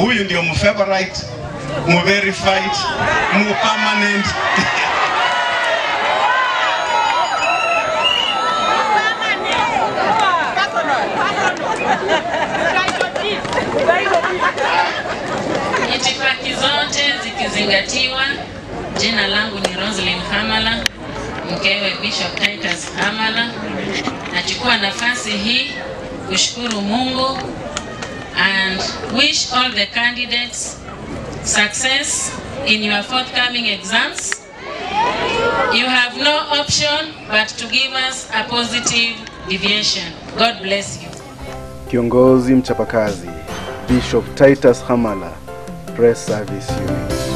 huyu ndio mfavorite mverified mupermanent Itifaki zote zikizingatiwa, jina langu ni Roslyn Hamala, mkewe Bishop Titus Hamala. Nachukua nafasi hii kushukuru Mungu and wish all the candidates success in your forthcoming exams. You have no option but to give us a positive deviation. God bless you. Kiongozi mchapakazi Bishop Titus Hamala, Press Service Unit.